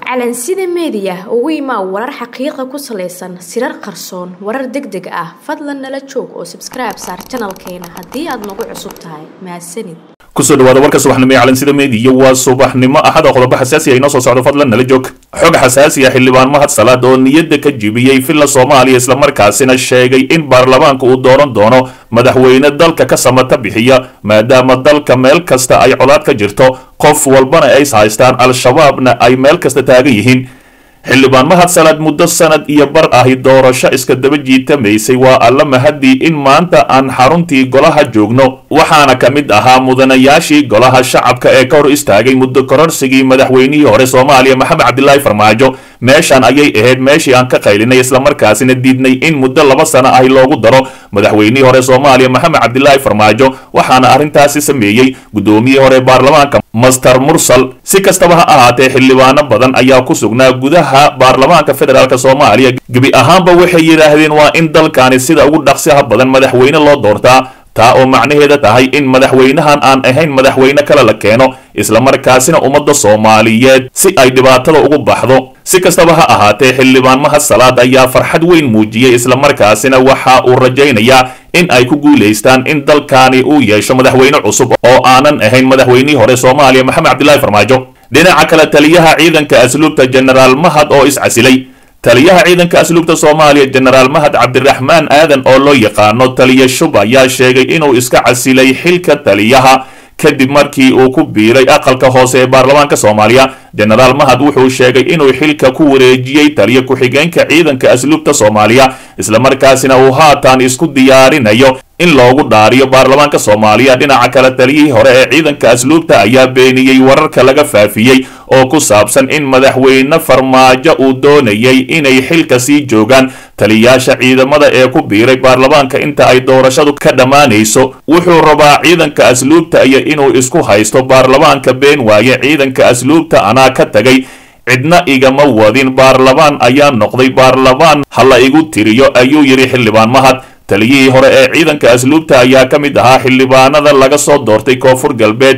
calansida meediya ugu imaa warar xaqiiqa ku salaysan sirar qarsoon warar deg deg ah fadlan nala joog oo sabskribe saar janalkeena haddii aad nagu cusub tahay mahadsanid kusoo dhawaada warka subaxnimo ee calansida meediya waa subaxnimo axada qodobo xasaasi ah inoo soo socdo fadlan nala joog xog xasaasi ah xildhibaan mahad salaad oo niyadda ka jibiyey villa soomaaliya islamarkaasina sheegay in baarlamaanka uu dooran doono madaxweyne dalka ka samata bixiya maadaama dalka meel kasta ay colaad ka jirto qof walbana ays haystaan al-shabaabna ay meel kasta taagan yihiin xildhibaan mahad salaad muddo sanad iyo bar ahi doorasho iska daba jiitamaysay waa alla mahadii in maanta aan xaruntii golaha joogno waxaana ka mid ahaa mudanayaashii golaha shacabka ee ka hor istaagay muddo kororsigii madaxweynihii hore soomaaliya maxamed cabdilaahi farmaajo meeshan ayay ahayd meeshii aan ka qaylinay islamarkaasina diidnay in muddo laba sano ahi loogu daro madaxweynihii hore soomaaliya maxamed cabdilaahi farmaajo waxaana arrintaasi sameeyey guddoomiyihii hore baarlamaanka master mursal si kastaba ha ahaatee xildhibaano badan ayaa ku sugnaa gudaha baarlamaanka federaalk soomaaliya gebi ahaanba waxay yidhaahdeen waa in dalkani sida ugu dhaqsiha badan madaxweyne loo doortaa taa oo macnaheeda tahay in madaxweynahan aan ahayn madaxweyne kale la keeno islamarkaasina ummadda soomaaliyeed si ay dhibaatada ugu baxdo si kastaba ha ahaatee xildhibaan mahad salaad ayaa farxad weyn muujiyey islamarkaasina waxa uu rajaynayaa in ay ku guulaystaan in dalkani uu yeesho madaxweyne cusub oo aanan ahayn madaxweynihii hore soomaaliya maxamed cabdilaahi farmaajo dhinaca kale taliyaha ciidanka asluubta jenaraal mahad oo iscasilay taliyaha ciidanka asluubta soomaaliya jenaraal mahad cabdiraxmaan aadan oo loo yaqaano taliya shub ayaa sheegay inuu iska casilay xilka taliyaha kadib markii uu ku biiray aqalka hoose ee baarlamaanka soomaaliya jenaraal mahad wuxuu sheegay inuu xilka ku wareejiyey taliya ku-xigeenka ciidanka asluubta soomaaliya islamarkaasina uu haatan isku diyaarinayo in loogu dhaariyo baarlamaanka soomaaliya dhinaca kale taliyihii hore ee ciidanka asluubta ayaa beeniyey wararka laga faafiyey oo ku saabsan in madaxweyne farmaajo uu doonayay inay xilka sii joogaan taliyayaasha ciidamada ee ku biiray baarlamaanka inta ay doorashadu ka dhammaanayso wuxuu rabaa ciidanka asluubta iyo inuu isku haysto baarlamaanka been waaye ciidanka asluubta anaa ka tagay cidna igama wadin baarlamaan ayaa noqday baarlamaan ha la igu tiriyo ayuu yidhi xildhibaan mahad taliyihii hore ee ciidanka asluubta ayaa ka mid ahaa xildhibaanada laga soo doortay koonfur galbeed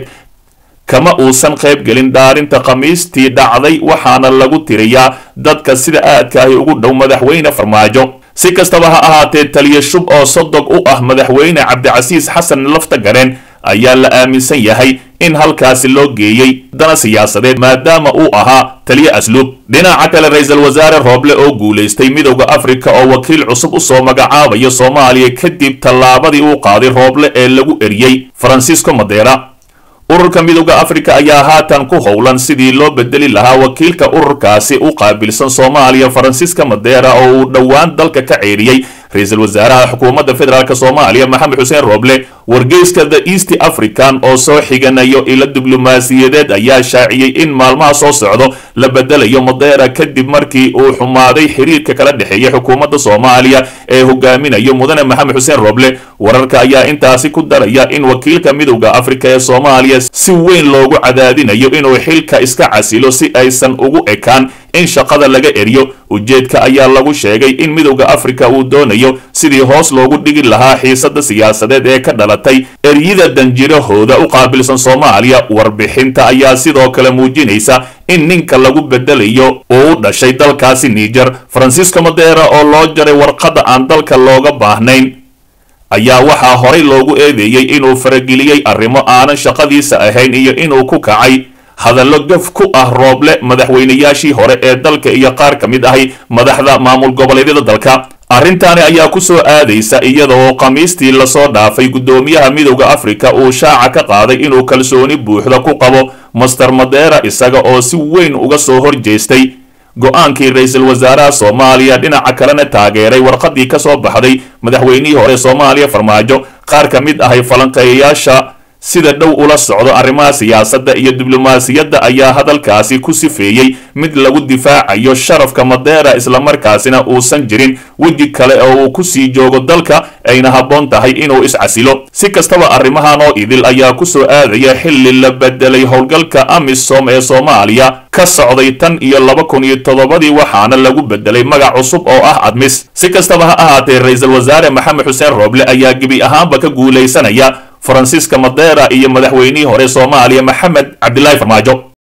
kama uusan qayb gelin dhaarinta khamiistii dhacday waxaana lagu tiriyaa dadka sida aadka ahi ugu dhow madaxweyne farmaajo si kastaba ha ahaatee taliya shub oo sodog u ah madaxweyne cabdicasiis xasan lafta gareen ayaa la aaminsan yahay in halkaasi loo geeyey dana siyaasadeed maadaama uu ahaa taliye asluub dhinaca kale ra-iisul wasaare rooble oo guulaystay midowda afrika oo wakiil cusub usoo magacaabayo soomaaliya kadib tallaabadii uu qaaday rooble ee lagu eriyey faransiisco madeera ururka midowda afrika ayaa haatan ku howlan sidii loo bedeli lahaa wakiilka ururkaasi u qaabilsan soomaaliya faransiiska madeera oo uu dhowaan dalka ka ceeriyey ra-iisul wasaaraha xukuumadda federaalk soomaaliya maxamed xuseen rooble wargeyska the east african oo soo xiganayo ilo diblomaasiyadeed ayaa shaaciyey in maalmaha soo socdo la bedelayo madeera kadib markii uu xumaaday xiriirka kala dhexeeya xukuumadda soomaaliya ee hogaaminayo mudane maxamed xuseen rooble wararka ayaa intaasi ku daraya in wakiilka midowda afrika ee soomaaliya si weyn loogu cadaadinayo inuu xilka iska casilo si aysan ugu ekaan in shaqada laga eriyo ujeedka ayaa lagu sheegay in midowda afrika uu doonayo sidii hoos loogu dhigi lahaa xiisada siyaasadeed ee ka dhalatay eryida danjirahooda u qaabilsan soomaaliya warbixinta ayaa sidoo kale muujinaysa in ninka lagu bedelayo uu u dhashay dalkaasi niger faransiisco madeera oo loo jaray warqadda aan dalka looga baahnayn ayaa waxaa horay loogu eedeeyey inuu farageliyey arrimo aanan shaqadiisa ahayn iyo inuu ku kacay hadallo gaf ku ah rooble madaxweynayaashii hore ee dalka iyo qaar ka mid ahi madaxda maamul goboleedyada dalka arrintaani ayaa ku soo aadaysa iyada oo khamiistii lasoo dhaafay guddoomiyaha midowda afrika uu shaaca ka qaaday inuu kalsooni buuxda ku qabo master madeera isaga oo si weyn uga soo horjeestay go-aankii ra-iisul wasaaraha soomaaliya dhinaca kalena taageeray warqadii ka soo baxday madaxweynihii hore soomaaliya farmaajo qaar ka mid ahay falanqeeyayaasha sida dhow ula socdo arrimaha siyaasadda iyo diblomaasiyadda ayaa hadalkaasi ku sifeeyey mid lagu difaacayo sharafka madeera islamarkaasina uusan jirin weji kale oo uu ku sii joogo dalka ayna habboon tahay inuu iscasilo si kastaba arrimahan oo idil ayaa ku soo aadaya xilli la bedelay howlgalka amisom ee soomaaliya ka socday tan iyo laba kun iyo toddobadii waxaana lagu bedelay magac cusub oo ah admis si kastaba ha ahaatee ra-iisul wasaare maxamed xuseen rooble ayaa gebi ahaanba ka guulaysanaya faransiiska madeera iyo madaxweynihii hore soomaaliya maxamed cabdilaahi farmaajo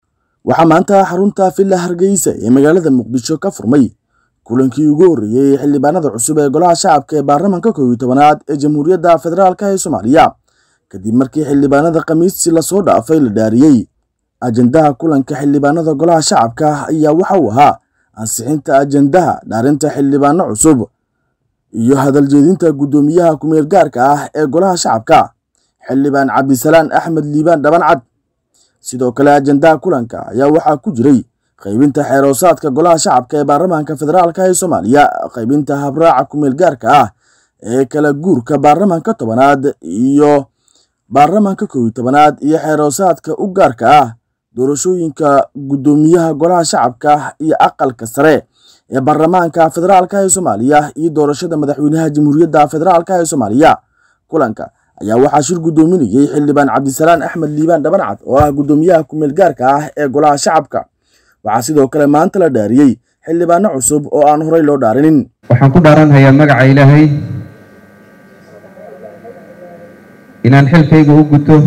waxaa maanta xarunta villa hargeysa ee magaalada muqdisho ka furmay kulankii ugu horreeyey ee xildhibaanada cusub ee golaha shacabka ee baarlamaanka koob iyo tobanaad ee jamhuuriyadda federaalk ee soomaaliya kadib markii xildhibaanada khamiistii lasoo dhaafay la dhaariyey ajendaha kulanka xildhibaanada golaha shacabka ayaa waxa uu ahaa ansixinta ajendaha dhaarinta xildhibaano cusub iyo hadaljeedinta guddoomiyaha kumeel gaarka ah ee golaha shacabka xildhibaan cabdisalaan axmed liibaan dhabancad sidoo kale ajendaha kulanka ayaa waxaa ku jiray qaybinta xeeroosaadka golaha shacabka ee baarlamaanka federaalk ee soomaaliya qaybinta habraaca kumeel gaarka ah ee kala guurka baarlamaanka tobanaad iyo baarlamaanka koob iyo tobanaad iyo xeeroosaadka u gaarka ah doorashooyinka guddoomiyaha golaha shacabka iyo aqalka sare ee baarlamaanka federaalk ee soomaaliya iyo doorashada madaxweynaha jamhuuriyadda federaalk ee soomaaliya kulanka ayaa waxaa shir guddoominayey xildhibaan cabdisalaan axmed liibaan dhabancad oo ah guddoomiyaha kumeel gaarka ah ee golaha shacabka waxaa sidoo kale maanta la dhaariyey xildhibaano cusub oo aan horey loo dhaarinin waxaan ku dhaaranhayaa magaca ilaahay inaan xilkayga u guto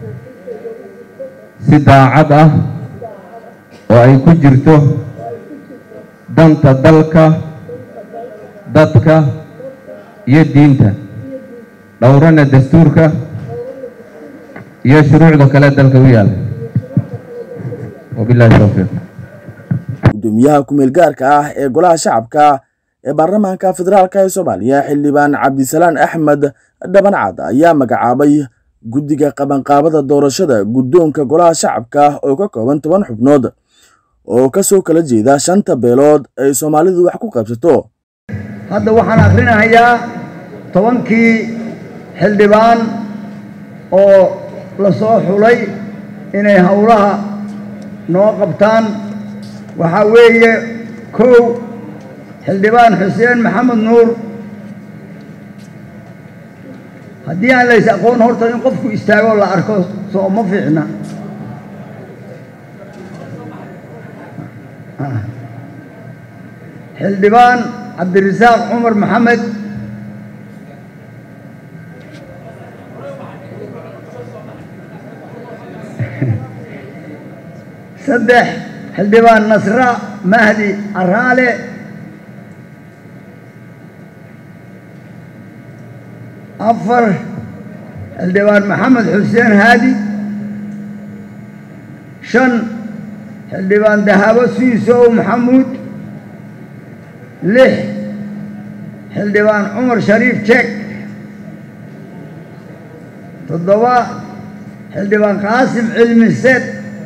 si daacad ah oo ay ku jirto danta dalka dadka iyo diinta dhowrana dastuurka iyo shuruucda kale dalka u yaala wabilahi towfiiq guddoomiyaha kumeel gaarka ah ee golaha shacabka ee baarlamaanka federaalk ee soomaaliya xildhibaan cabdisalaan axmed dhabancad ayaa magacaabay guddiga qabanqaabada doorashada guddoonka golaha shacabka oo ka kooban toban xubnood oo kasoo kala jeeda shanta beelood ay soomaalidu wax ku qaybsato hadda waxaan akhrinahayaa tobankii xildhibaan oo la soo xulay inay howlaha noo qabtaan waxaa weeye kow xildhibaan xuseen maxamed nuur haddii aan lays aqoon horta in qofku istaagoo la arko soo ma fiicna xildhibaan cabdirasaaq cumar maxamed saddex xildhibaan nasra mahdi araale afar xildhibaan maxamed xuseen haadi shan xildhibaan dahabo suisow maxamuud lix xildhibaan cumar shariif jek toddoba xildhibaan qaasim cilmi sed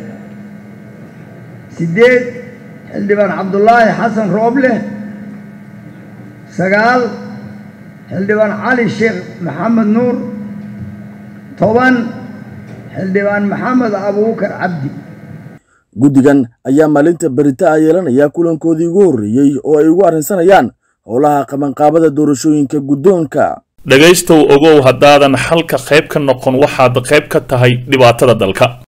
sideed xildhibaan cabdulaahi xasan rooble sagaal xildhibaan cali sheekh maxamed nuur toban xildhibaan maxamed abuukar cabdi guddigan ayaa maalinta berita a yeelanaya kulankoodii ugu horreeyey oo ay ugu arrinsanayaan howlaha qabanqaabada doorashooyinka guddoonka dhegaystow ogow haddaadan xalka qayb ka noqon waxaad qayb ka tahay dhibaatada dalka